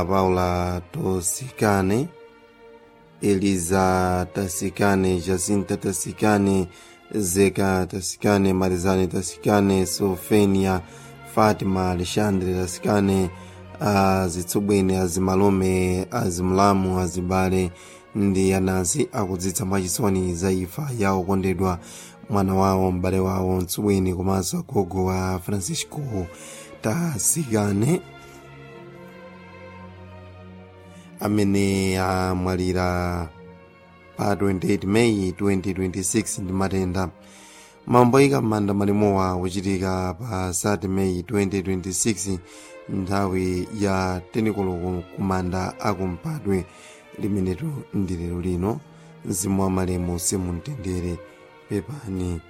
paula tosikane eliza tasikane jacinta tasikane zeka tasikane marizani tasikane sofenia fatima alexandre tasikane azitsubwene azimalume azimulamu azibale ndi anansi akudzitsa mwachisoni za imfa ya okondedwa mwana wawo m'bale wawo mtsubwene komanso agogo wa francisco tasikane amene amwalira pa 28 meyi 2026 ndi matenda mamboyika m'manda malimowa kuchitika pa 30 meyi 2026 nthawi ya tenikolo kumanda akumpadwe limenetu ndi lero lino mzimu wa malemu simumtendere pepani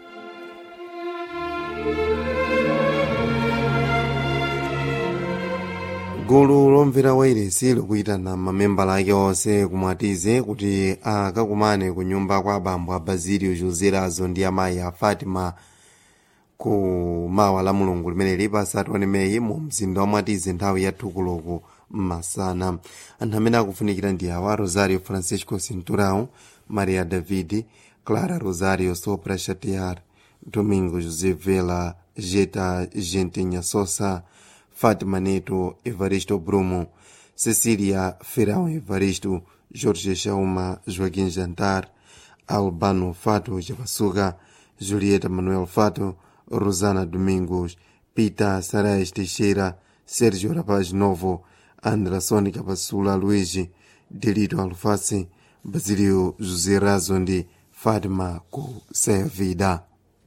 gulu lomvera wairesi likuyitana mamembala ake onse kumwatize kuti akakumane ku nyumba kwa abambo a basilio joserazo ndi amayi a fatima ku mawa la mulungu limene lipa 31 meyi mu mzinda wa mwatize nthawi ya thukuloku masana anthu amene akufunikira ndi awa rosario francisco cinturão maria david clara rosario sopra chatear domingo josé vela jeta gentinha sosa Fátima Neto, Evaristo Brumo, Cecília Ferão Evaristo, Jorge Chauma, Joaquim Jantar, Albano Fato Javassuga, Julieta Manuel Fato, Rosana Domingos, Pita Sarais Teixeira, Sérgio Rapaz Novo, Andra Sônica Passula Luigi, Delito Alface, Basilio José Razondi, Fátima Kusevida.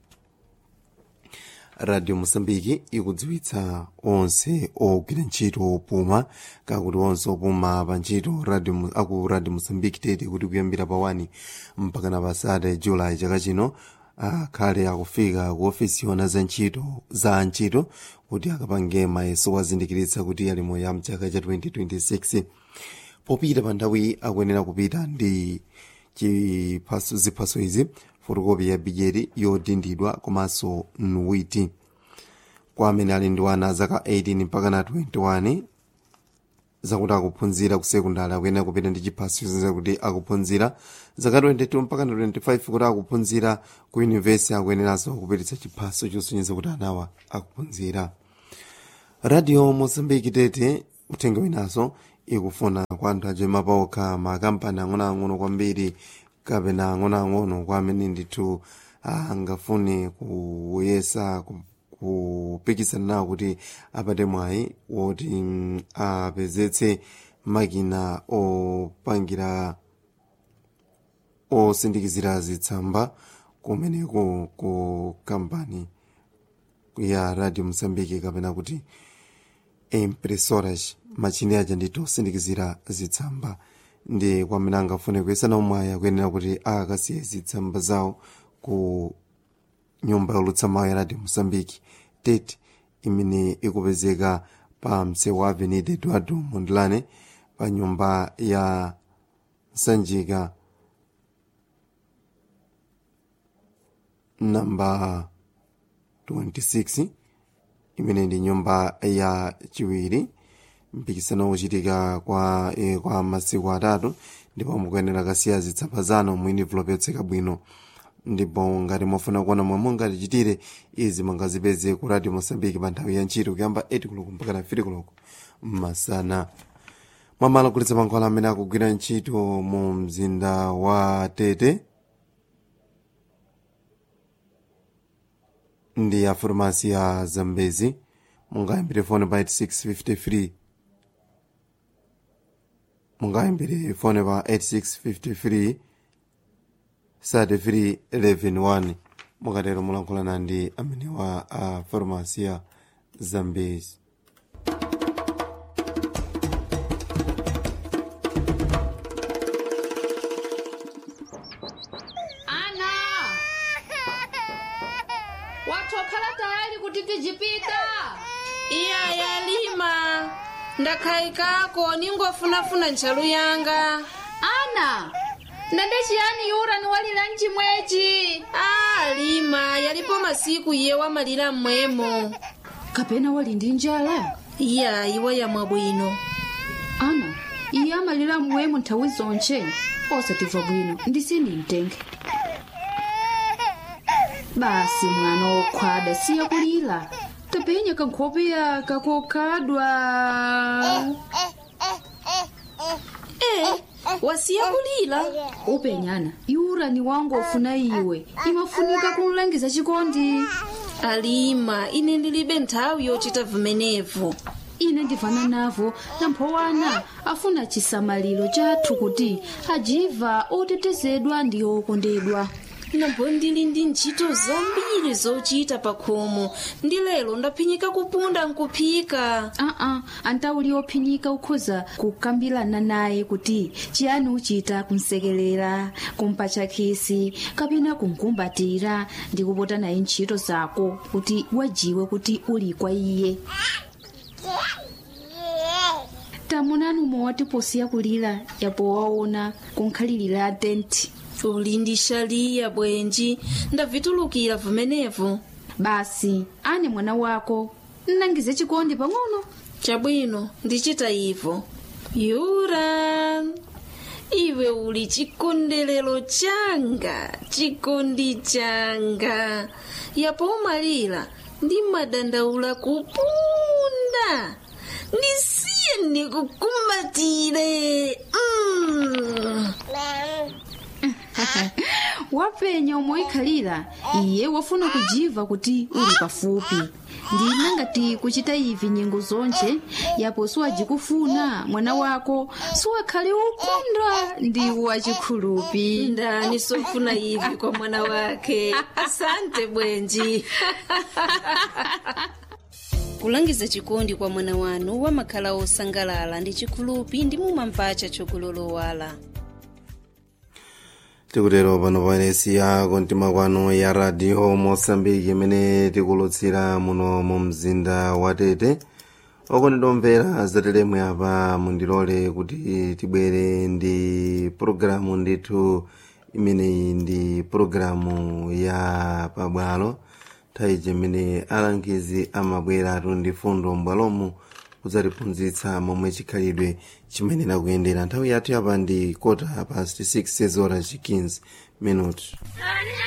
radio moçambique ikudziwitsa onse ogwira ntchito opuma kakuti onse opuma pa ntchito radio aku radio moçambique tete kuti kuyambira pa 1 mpakana pa 3 julayi chaka chino akhale akufika ku ofisi yona za ntchito za ntchito kuti akapange mayeso wazindikiritsa kuti ali moya mchaka cha 2026 popita pa nthawi akuyenera kupita ndi chiphaso ziphaso izi fotokopi ya bijeti yodindidwa komanso nuwiti kwa amene ali ndi wana zaka 18 mpaka na 21 zakuti akuphunzira ku sekondari akuyenera kupita ndi chiphaso chozindikira kuti akuphunzira zaka 22 mpaka na 25 kuti akuphunzira ku yunivesi akuyeneranso kupititsa chiphaso chosonyeza kuti anawa akuphunzira radio mozambiki tete uthenga winanso ikufuna kwa anthu ajoyima paokha makampani ang'onoang'ono kwambiri kapena ang'onoang'ono kwa amene ndithu angafune kuyesa kupikisana nawo kuti apate mwayi woti mm, apezetse makina opangira osindikizira zitsamba kumeneko ku kampani ya radio mosambiki kapena kuti impressoras machini aja ndithu osindikizira zitsamba ndi kwamene angafune kuyesana umwayi akuyenera kuti akasiye zitsamba zawo ku nyumba yolutsa mawu ya radio mosambiki tete imene ikupezeka pa msewu wa avenida eduardo mondlane pa nyumba ya sanjika namba 26 imene ndi nyumba ya chiwiri mpikisano uchitika kwa, e, kwa masiku atatu ndipo mukuyenera kasiya zitsamba zanu mu envelope yotseka bwino ndipo ngati mwafuna kuona momwe mungatichitire izi mungazipeze ku radio mosambiki pa nthawi ya ntchito kuyamba 8 koloko mpaka na 3 koloko masana mwamalo kulitsa mankhwala amene akugwira ntchito mu mzinda wa tete ndi ya farmasi ya zambezi mungayambire fone pa 8653 mungayambire fone pa 8653 33 11 mukatero mulankhulana ndi amene wa a farmasi ya zambezi ana watokhala tayali kuti tijipita iya yalima ndakhayikako ningofunafuna ntchalu yanga ana ndende chiyani yura ni walira mchimwechi a lima yalipo masiku iye wamalira mmwemo kapena wali ndi njala iya iwe yamwa bwino ana iye amalira mmwemo nthawi zonche osatimva bwino ndisindimtenge basi mwana wokhwada siya kulira tapenya kankhope yaka kokhadwa e wasiya kulira upenyana iurani wangu ofuna iwe imafunika kunlangiza chikondi alima ine ndilibe nthawi yochita vimenevo ine ndivana navo namphowana afuna chisamaliro chathu kuti ajiva otetezedwa ndi okondedwa nambo ndili ndi ntchito zambiri zochita pa khomo ndi lero ndaphinyika kupunda nkuphika aa antauli ophinyika ukhoza kukambirana naye kuti chiyani uchita kumsekelera kumpatcha khisi kapena kumkumbatira ndi kupota naye ntchito zako kuti wajiwe kuti uli kwa iye tamunani umwe posiya kulira yapo waona kunkhalirira tenti uli ndi shaliya bwenji ndavitulukira vimenevo basi ane mwana wako nnangize chikondi pang'ono chabwino ndichita ivo yura iwe uli chikondelero changa chikondi changa yapo umalira ndi madandaula kupunda ndisiye ndikukumbatire mm. wapenya umoikhalira iye wafuna kujiva kuti uli pafupi ndina ngati kuchita ivi nyengo zonche yapo siwajikufuna mwana wako siwakhale ukunda ndi wachikhulupi ndani sofuna ivi kwa mwana wake asante bwenji kulangiza chikondi kwa mwana wanu wamakhala osangalala ndi chikhulupi ndi mumampacha chokulolowala tikutero pano paenesi ya kontima kwanu ya radio mosambiki imene tikulutsira muno mu mzinda wa tete okondedwa omvera zatelemwe apa mundilole kuti tibwere ndi pologalamu ndithu imeneyi ndi pologalamu ya pabwalo nthawi imene alangizi amabweratu ndi fundo m'bwalomu kudzatiphunzitsa momwe chikhalidwe chimenera kuyendera nthawi yathu yapa ndi kota past 6 horas 15 minutes